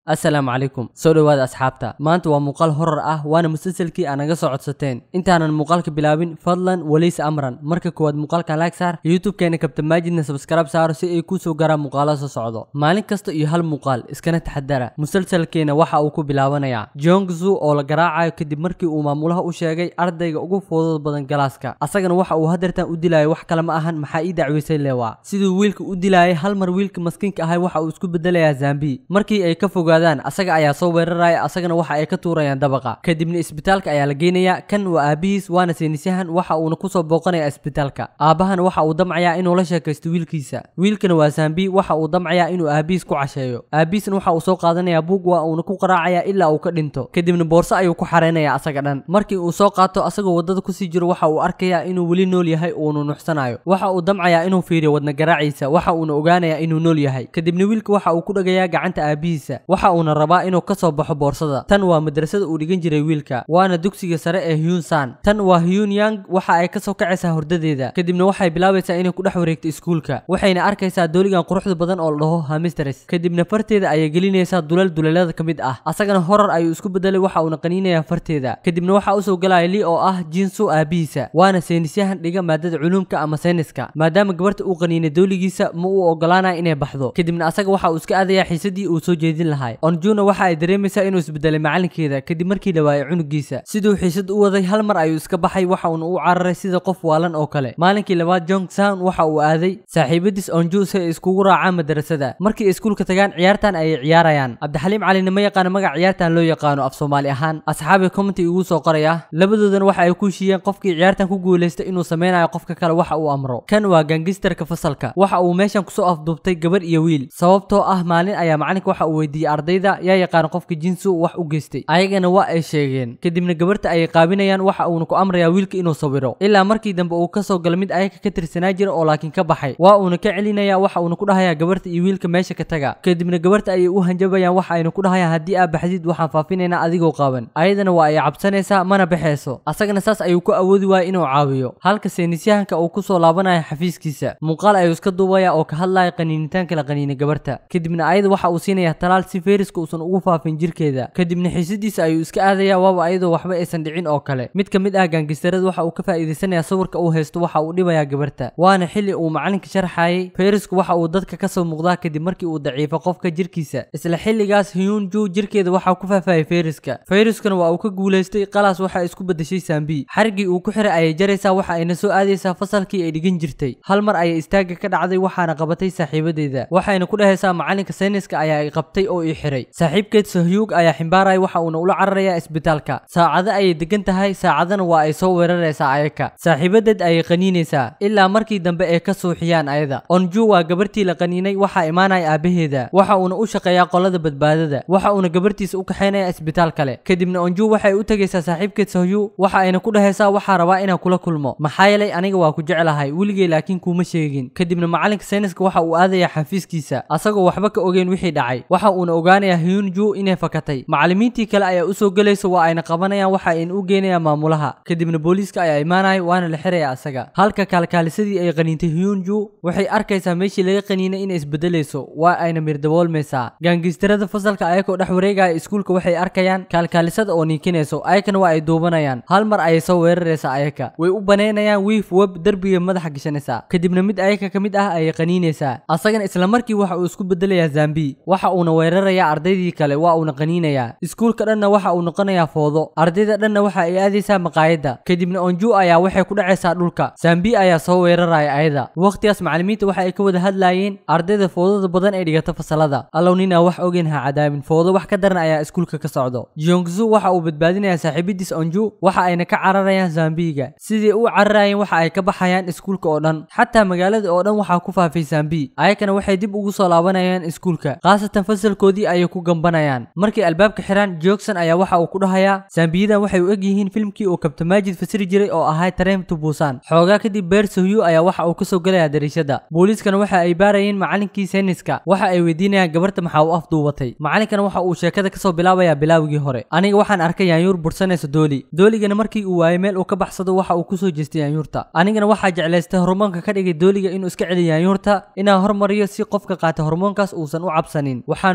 assalaamu calaykum soo dhowaada asxaabta maanta waa muuqaal horar ah waana musalsalkii aa naga soo codsateen intaanan muuqaalka bilaabin fadlan weliis amran marka koowaad muuqaalka like saar youtube-keena kabta maajidna subscribe saaro si ay kuu soo garaan muuqaalo soo socdo maalin kasta iyo hal muuqaal iskana taxadara musalsalkeena waxa uu ku bilaabanayaa jongzu oo la garaacayo kadib markii uu maamulaha u sheegay ardayga ugu fudud badan galaaska asagana waxa uu hadeertan u dilayo wax kale ma ahan maxaa ii dacweysay lewa siduu wiilka u dilayay hal mar wiilka maskiinka ahay waxa uu isku bedelayaa zambi markii ay ka fogaadaan asaga ayaa soo weeraraya asagana waxa ay ka tuurayaan dabaqa kadibna isbitaalka ayaa la geynayaa kan waa aabihiis waana saynisyahan waxa uuna kusoo booqanaya isbitaalka aabahana waxa uu damcayaa inuu la sheekaysto wiilkiisa wiilkana waa zambi waxa uu damcayaa inuu aabihiis ku casheeyo aabihiisna waxa uu soo qaadanayaa buug waa uuna ku qaraacaya ilaa uu ka dhinto kadibna boorso ayuu ku xareynaya asaga dhan markii uu soo qaato asagoo wadada kusii jiro waxa uu arkayaa inuu weli nool yahay uunu nuxsanayo waxa uu damcayaa inuu fiiriyo wadna garaaciisa waxa uuna ogaanayaa inuu nool yahay kadibna wiilka waxa uu ku dhagayaa gacanta aabihiisa waxa uuna rabaa inuu ka soo baxo boorsada tan waa madrasada uu dhigan jiray wiilka waana dugsiga sare ee hyun san tan waa hyun yang waxa ay kasoo kacaysaa hordadeeda kadibna waxay bilaabaysaa inay ku dhex wareegto iskuulka waxayna arkaysaa dooligan quruxda badan oo la dhaho hamistres kadibna farteeda ayay gelinaysaa dulal dulalada ka mid ah asagana horar ayuu isku bedelay waxa uuna qaniinayaa farteeda kadibna waxaa usoo galaya li oo ah jinsu aabihiisa waana saynisyahan dhiga maadada culuumka ama sayniska maadaama gabarta uu qaniinay dooligiisa ma uu ogolaanaya inay baxdo kadibna asaga waxa uu iska aadayaa xiisadii uu soo jeedin lahay onjuna waxa ay dareemaysaa inuu isbedelay macalinkeeda kadib markii la waayay cunugiisa siduu xiisad u waday hal mar ayuu iska baxay waxa uuna u cararay sida qof waalan oo kale maalinkii labaad jong san waxa uu aaday saaxiibadiis onju si ay iskugu raacaan madrasada markii ay iskuulka tagaan ciyaartan ayay ciyaarayaan cabdixaliim calina ma yaqaano magac ciyaartan loo yaqaano af soomaali ahaan asxaabi commenty igu soo qoraya labadoodana waxa ay ku heshiiyeen qofkii ciyaartan ku guulaysta inuu sameynayo qofka kale waxa uu amro kan waa gangistarka fasalka waxa uu meeshan kusoo afduubtay gabar iyo wiil sababtoo ah maalin ayaa macalinka waxa uu weydiiyey ardayda yaa yaqaan qofka jinsu wax u geystay ayagana waa ay sheegeen kadibna gabarta ayay qaabinayaan waxa uuna ku amrayaa wiilka inuu sawiro ilaa markii dambe uu kasoo galo mid ayaga ka tirsanaa jira oo laakiin ka baxay waa uuna ka celinaya waxa uuna ku dhahayaa gabarta iyo wiilka meesha ka taga kadibna gabarta ayay u hanjabayaan waxa ayna ku dhahayaan haddii aa baxdid waxaan faafinaynaa adigoo qaaban ayadana waa ay cabsanaysaa mana baxayso asagana saas ayuu ku awoodi waaya inuu caawiyo halka saynisyahanka uu kusoo laabanaya xafiiskiisa muuqaal ayuu iska duubaya oo ka hadlaya qaniinitaanka la qaniinay gabarta kadibna ayada waxa uu siinaya talaal si feeriska uusan ugu faafin jirkeeda kadibna xiisadiisa ayuu iska aadaya waaba ayadoo waxba aysan dhicin oo kale mid ka mid ah gaangistarada waxa uu ka faa'iidaysanaya sawirka uu haysto waxa uu dhibayaa gabarta waana xilli uu macalinka sharxayay feerisku waxa uu dadka kasoo muuqdaa kadib markii uu daciifo qofka jirkiisa isla xilligaas hyun ju jirkeeda waxaa ku faafayay feeriska feeriskuna waa uu ka guulaystay qalaas waxa isku bedeshay saambi xarigii uu ku xiray ayay jaraysaa waxa ayna soo aadaysaa fasalkii ay dhigan jirtay hal mar ayay istaaga ka dhacday waxaana qabatay saaxiibadeeda waxayna ku dhahaysaa macalinka sayniska ayaa ay qabtay oo ii xiray saaxiibkeed sahyuug ayaa ximbaaraya waxa uuna ula cararayaa isbitaalka saacado ayay degan tahay saacadana waa ay soo weeraraysaa ayaka saaxiibadeed ayay qaniinaysaa ilaa markii dambe ay ka suuxiyaan ayada onju waa gabartii la qaniinay waxaa imaanaya aabaheeda waxa uuna u shaqeeyaa qolada badbaadada waxa uuna gabartiisa u kaxaynaya isbitaal kale kadibna onju waxay u tegaysaa saaxiibkeed sahyu waxa ayna ku dhahaysaa waxaa rabaa inaan kula kulmo maxaa yeelay aniga waa ku jeclahay weligay laakiin kuuma sheegin kadibna macalinka sayniska waxa uu aadayaa xafiiskiisa asagoo waxba ka ogeyn wixii dhacay waxa uuna ogaanayaa hyunju inay fakatay macallimiintii kale ayaa usoo gelaysa waa ayna qabanayaan waxa ayna u geynayaan maamulaha kadibna booliiska ayaa imaanaya waana la xiraya asaga halka kaalkaalisadii ay qaniintay hyunju waxay arkaysaa meeshii laga qaniinay inay isbedelayso waa ayna mirdaboolmaysaa gaangistarada fasalka ayagoo dhex wareegaya iskuulka waxay arkayaan kaalkaalisada oo niikinayso ayakana waa ay duubanayaan hal mar ayay soo weeraraysaa ayaka way u banaynayaan wiif web derbiga madaxa gashanaysaa kadibna mid ayaka ka mid ah ayay qaniinaysaa asagana isla markii waxa uu isku bedelayaa zambi waxa uuna weerarayaa ardaydii kale waa uuna qaniinayaa iskuulka dhanna waxa uu noqonayaa foodo ardayda dhanna waxa ay aadaysaa maqaayadda kadibna onju ayaa waxay ku dhacaysaa dhulka zambi ayaa soo weeraraya ayada waqtigaas macallimiinta waxa ay ka wada hadlaayeen ardayda foodada badan ee dhigata fasalada allow ninaa wax ogeyn ha cadaabin foodo wax ka daran ayaa iskuulka ka socdo jongzu waxa uu badbaadinayaa saaxiibadiis onju waxa ayna ka cararayaan zambiga sidii u cararayeen waxa ay ka baxayaan iskuulka oo dhan xataa magaalada oo dhan waxaa ku faafay zambi ayakana waxay dib ugu soo laabanayaan iskuulka khaasatan fasalkoodii ayay ku gambanayaan markay albaabka xiraan joogson ayaa waxa uu ku dhahayaa zambiyadan waxay u eg yihiin filmkii uu kabtamaajid fasiri jiray oo ahaa tareem to buusan xoogaa kadib beer sohyu ayaa waxa uu kasoo gelayaa dariishada booliiskana waxa ay baarayeen macalinkii sayniska waxa ay weydiinayaan gabarta maxaa u afduubatay macalinkana waxa uu sheekada kasoo bilaabayaa bilaawigii hore aniga waxaan arkay yaanyuur bursanaysa dooli dooligana markii uu waayay meel uu ka baxsado waxa uu kusoo jeestay yaanyuurta anigana waxaa jeclaystay hormoonka ka dhigay dooliga inuu iska celiyo yaanyuurta inaan hormariyo si qofka qaata hormoonkaas uusan u cabsanin waxaana ku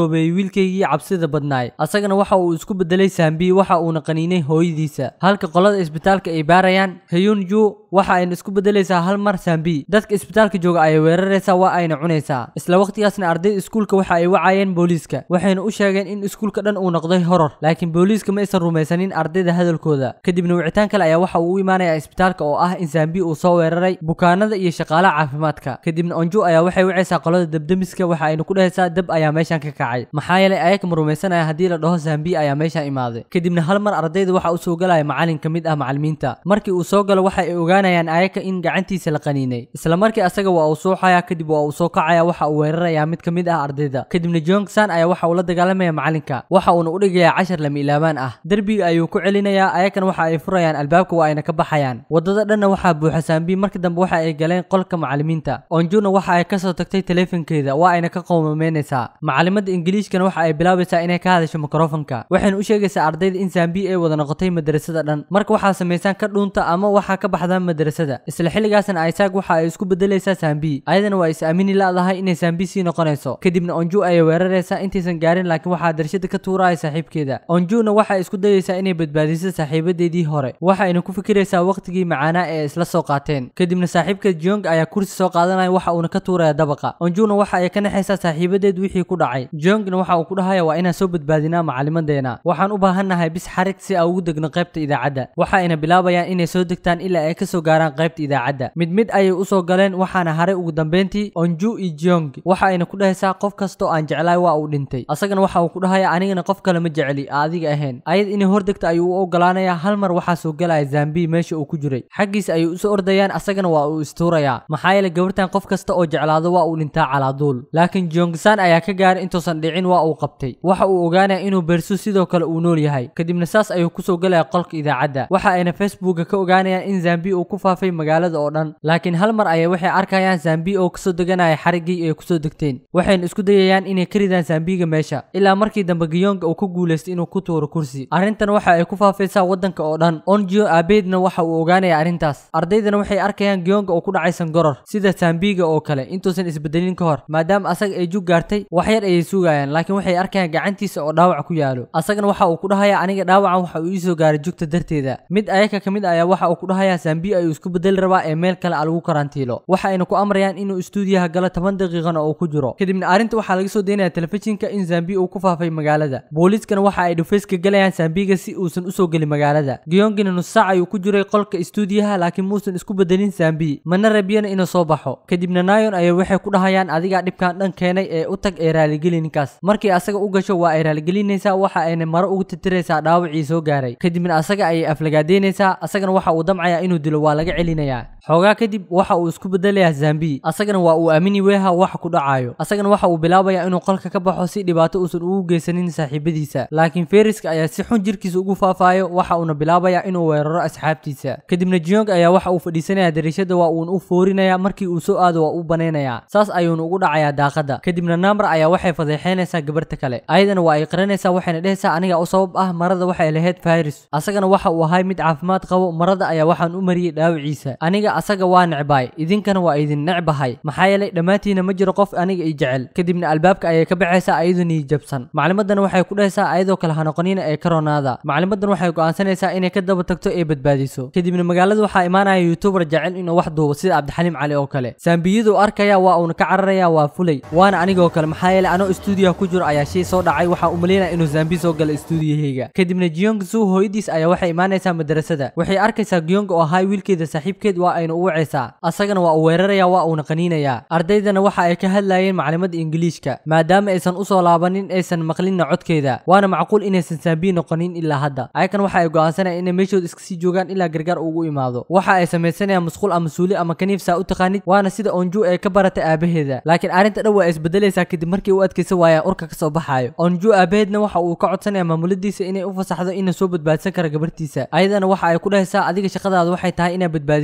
roobeeyey wiilkaygii cabsida badnaay asagana waxa uu isku bedelay saambi waxa uuna qaniinay hooyadiisa halka qolada isbitaalka ay baarayaan heyunju waxa ayna isku bedelaysaa hal mar saambi dadka isbitaalka jooga ayay weeraraysaa waa ayna cunaysaa isla waqtigaasna ardayda iskuulka waxa ay wacayeen booliiska waxayna u sheegeen in iskuulka dhan uu noqday horor laakiin booliiska ma aysan rumaysanin ardayda hadalkooda kadibna wicitaan kale ayaa waxa uu u imaanayaa isbitaalka oo ah in saambi uu soo weeraray bukaanada iyo shaqaalaha caafimaadka kadibna onju ayaa waxay wacaysaa qolada debdemiska waxa ayna ku dhahaysaa dab ayaa meeshan ka kacay maxaa yeelay ayaka ma rumaysanaya haddii la dhaho saambi ayaa meeshan imaaday kadibna hal mar ardayda waxa uu soo galaya macalin ka mid ah macalimiinta markii uu soo galo waxa ay ogaanayaan ayaka in gacantiisa la qaniinay isla markii asaga waa uu suuxaya kadib waa uu soo kacaya waxa uu weerarayaa mid ka mid ah ardayda kadibna jongsan ayaa waxa uu la dagaalamaya macalinka waxa uuna u dhigayaa cashar lama ilaabaan ah derbiga ayuu ku celinayaa ayakana waxa ay furayaan albaabka waa ayna ka baxayaan wadada dhanna waxaa buuxa saambi markii dambe waxa ay galeen qolka macalimiinta onjuna waxa ay kasoo tagtay taleefankeeda waa ayna ka qowmameynaysaa macalimada ingiliishkana waxa ay bilaabaysaa inay ka hadasho mikrofonka waxayna u sheegaysaa ardayda in saambi ay wada noqotay madrasada dhan marka waxaa samaysaan ka dhuunta ama waxaa ka baxdaan madrasada isla xilligaasna isaaq waxa ay isku bedelaysaa saambi ayadana waa is aamini la'dahay inay saambi sii noqonayso kadibna onju ayay weeraraysaa intaysan gaarin laakiin waxaa darshada ka tuuraya saaxiibkeeda onjuna waxay isku dayaysaa inay badbaadiso saaxiibadeedii hore waxayna ku fikiraysaa waqtigii macaanaa ee isla soo qaateen kadibna saaxiibka jong ayaa kursi soo qaadanaya waxa uuna ka tuuraya dabaqa onjuna waxa ay ka naxaysaa saaxiibadeed wixii ku dhacay jongna waxa uu ku dhahaya waa inaan soo badbaadinaa macalimadeena waxaan u baahannahay bis xarig si aan ugu degno qaybta idaacadda waxa ayna bilaabayaan inay soo degtaan ilaa ay kasoo gaaraan qaybta idaacadda mid mid ayay usoo galeen waxaana haray ugu dambeyntii onju iyo jong waxa ayna ku dhahaysaa qof kastoo aan jeclaay waa uu dhintay asagana waxa uu ku dhahaya anigana qof kale ma jecli adiga ahayn ayad inay hordegta ayuu u ogolaanayaa hal mar waxaa soo galaya zambi meesha uu ku jiray xaggiisa ayay usoo ordayaan asagana waa uu istuurayaa maxaa yeelay gabartan qof kasta oo jeclaado waa uu dhintaa calaaduul laakiin jongsan ayaa ka gaaray intuusan dhicin waa uu qabtay waxa uu ogaanaya inuu bersu sidoo kale uu nool yahay kadibna saas ayuu kusoo galaya qolka idaacadda waxa ayna facebooka ka ogaanayaan in zambi uu ku faafay magaalada oo dhan laakiin hal mar ayay waxay arkayaan zambi oo kasoo deganaya xariggii ay kusoo degteen waxayna isku dayayaan inay ka ridaan zambiga meesha ilaa markii dambe giyonga uu ku guulaystay inuu ku tuuro kursi arrintan waxa ay ku faafaysaa waddanka oo dhan onjio aabeedna waxa uu ogaanaya arrintaas ardaydana waxay arkayaan giyonga oo ku dhacay sangoror sida zambiga oo kale intuusan isbedelin ka hor maadaama asaga ay jug gaartay wax yar ayay sugayaan laakiin waxay arkayaan gacantiisa oo dhaawac ku yaalo asagana waxa uu ku dhahaya aniga dhaawacan waxa uu iisoo gaaray jugta darteeda mid ayaka ka mid ayaa waxa uu ku dhahayaa zambi ayuu isku bedeli rabaa ee meel kale a lagu karantiilo waxa ayna ku amrayaan inuu istuudiyaha galo toban daqiiqana oo ku jiro kadibna arrinta waxaa laga soo daynaya telefishinka in zambi uu ku faafay magaalada booliiskana waxa ay dhufayska galayaan zambiga si uusan usoo gelin magaalada giyongina nus saac ayuu ku jiray qolka istuudiyaha laakiin muusan isku bedelin zambi mana rabiyana inuu soo baxo kadibna nayon ayay waxay ku dhahayaan adigaa dhibkan dhan keenay ee u tag ee raaligeli ninkaas markii asaga u gasho waa ay raaligelinaysaa waxa ayna maro ugu titiraysaa dhaawacii soo gaaray kadibna asaga ayay aflagaadeynaysaa asagana waxa uu damcayaa inuu dilo waa laga celinayaa xoogaa kadib waxa uu isku bedelayaa zambi asagana waa uu aamini weeha waxa ku dhacayo asagana waxa uu bilaabayaa inuu qolka ka baxo si dhibaato uusan ugu geysanin saaxiibadiisa laakiin feriska ayaa si xun jirkiisa ugu faafayo waxa uuna bilaabayaa inuu weeraro asxaabtiisa kadibna jiyong ayaa waxa uu fadhiisanaya dariishada waa uuna u foorinaya markii uu soo aado waa uu banaynayaa saas ayuuna ugu dhacayaa daaqada kadibna namar ayaa waxay fadeexeynaysaa gabarta kale ayadana waa ay qaranaysaa waxayna dhehaysaa aniga u sabab ah marada waxay lahayd virus asagana waxa uu ahay mid caafimaad qabo marada ayaa waxaan u mariyey dhaawiciisa aniga asaga waa necbaay idinkana waa idin necbahay maxaa yeelay dhammaantiina ma jiro qof aniga i jecel kadibna albaabka ayay ka baxaysaa ayadoo niijabsan maclimadan waxay ku dhahaysaa ayadoo kale hanoqonina ee karonaada maclimadan waxay go'aansanaysaa inay ka daba tagto ee badbaadiso kadibna magaalada waxaa imaanaya youtuber jecel inuu wax duubo sida cabdixaliim cali oo kale saambiyadu arkaya waa uuna ka cararaya waa fulay waana anigoo kale maxaa yeelay anoo istuudiyaha ku jiro ayaa shay soo dhacay waxaa u malaynaya inuu zambi soo gala istuudiyahayga kadibna giyong su hooyadiis ayaa waxay imaanaysaa madrasada waxay arkaysaa giyong oo ahay wiilkeeda saaxiibkeed waa ayna u wacaysaa asagana waa uu weeraraya waa uuna qaniinayaa ardaydana waxa ay ka hadlayeen maclimada ingiliishka maadaama aysan usoo laabanin aysan maqlinna codkeeda waana macquul inaysan saambi noqonin ilaa hadda ayakan waxa ay go'aansanayaan inay meeshooda iska sii joogaan ilaa gargaar ugu imaado waxa ay samaysanayaan musquul ama suuli ama kaniif saa u taqaanid waana sida onju ee ka baratay aabaheeda laakiin arrinta dhan waa isbedelaysaa kadib markii u adkaysan waayaan urka kasoo baxaayo onju aabaheedna waxa uu ka codsanaya maamuladiisa inay u fasaxdo inuu soo badbaadsan kara gabartiisa ayadana waxa ay ku dhahaysaa adiga shaqadaada waxay tahay inaad badbaadisid dad badan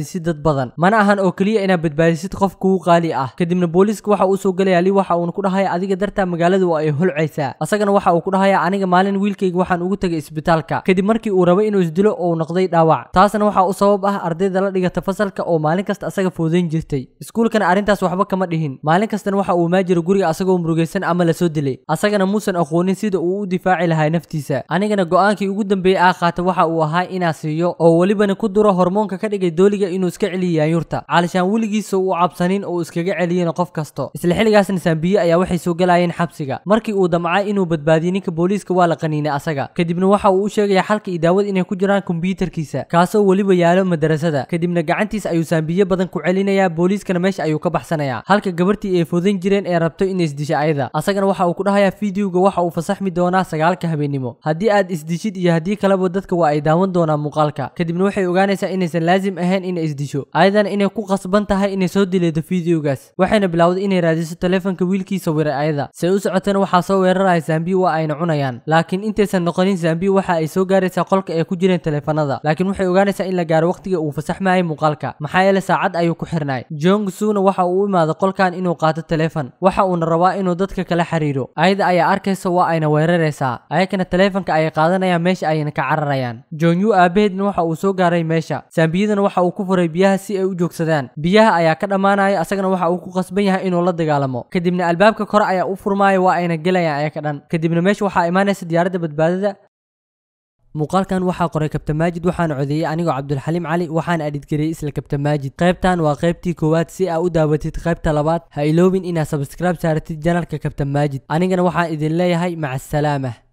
badan mana ahan oo keliya inaad badbaadisid qof kugu qaali ah kadibna booliiska waxa uu soo gelaya li waxa uuna ku dhahaya adiga dartaa magaaladu waa ay holcaysaa asagana waxa uu ku dhahaya aniga maalin wiilkayga waxaan ugu tagay isbitaalka kadib markii uu rabay inuu isdilo oo uu noqday dhaawac taasna waxa u sabab ah ardayda la dhigata fasalka oo maalin kasta asaga foodayn jirtay iskuulkana arrintaas waxba kama dhihin maalin kastana waxa uu maajiro guriga asagoo murugaysan ama lasoo dilay asagana muusan aqoonin sida uu u difaaci lahaa naftiisa anigana go-aankii ugu dambeeyey aa qaata waxa uu ahaa inaa siiyo oo welibana ku duro hormoonka ka dhigay dooliga inuu iska celiyo yaanyurta caalishaan weligiisa uu cabsanin oo iskaga celiyena qof kasto isla xilligaasna saambiye ayaa waxay soo galayeen xabsiga markii uu damcay inuu badbaadiyo ninka booliiska waa la qaniinay asaga kadibna waxa uu u sheegaya xalka iyo daawad inay ku jiraan kombiyuutarkiisa kaasoo weliba yaalo madarasada kadibna gacantiisa ayuu saambiye badan ku celinayaa booliiskana meesha ayuu ka baxsanayaa halka gabartii ay foodan jireen ee rabto inay isdisha ayada asagana waxa uu ku dhahayaa fideoga waxa uu fasaxmi doonaa sagaalka habeenimo haddii aad isdishid iyo haddii kaleba dadka waa ay daawan doonaan muuqaalka kadibna waxay ogaanaysaa inaysan laazim ahayn inay isdisho ayadana inay ku qasban tahay inay soo dileedo fideogaas waxayna bilowday inay raadiso taleefanka wiilkiisa wiray ayada say u socotana waxaa soo weeraraya zambi waa ayna cunayaan laakiin intaysan noqonin zambi waxa ay soo gaaraysaa qolka ay ku jireen taleefanada laakiin waxay ogaanaysaa in la gaaro waqtiga uu fasaxmayay muuqaalka maxaa yeele saacad ayuu ku xirnay jong suna waxa uu u imaado qolkan inuu qaato taleefan waxa uuna rabaa inuu dadka kala xiriiro ayada ayaa arkaysa waa ayna weeraraysaa ayakana taleefanka ayay qaadanayaan meesha ayna ka cararayaan jonyu aabaheedna waxa uu soo gaaray meesha saambiyadana waxa uu ku furay biyaha si ay u joogsadaan biyaha ayaa ka dhammaanaya asagana waxa uu ku qasban yahay inuu la dagaalamo kadibna albaabka kore ayaa u furmaaya waa ayna gelayaan ayaka dhan kadibna meesha waxaa imaanaysa diyaaradda badbaadada muuqaalkan waxaa qoray kabtan maajid waxaana codeeyey anigoo cabdulxaliim cali waxaana adhidgariyey isla kabtan maajid qaybtan waa qaybtii koowaad si aa u daawatid qaybta labaad ha iloobin inaad sabskraib saaratid janalka kabtan maajid anigana waxaan idin leeyahay maca asalaamah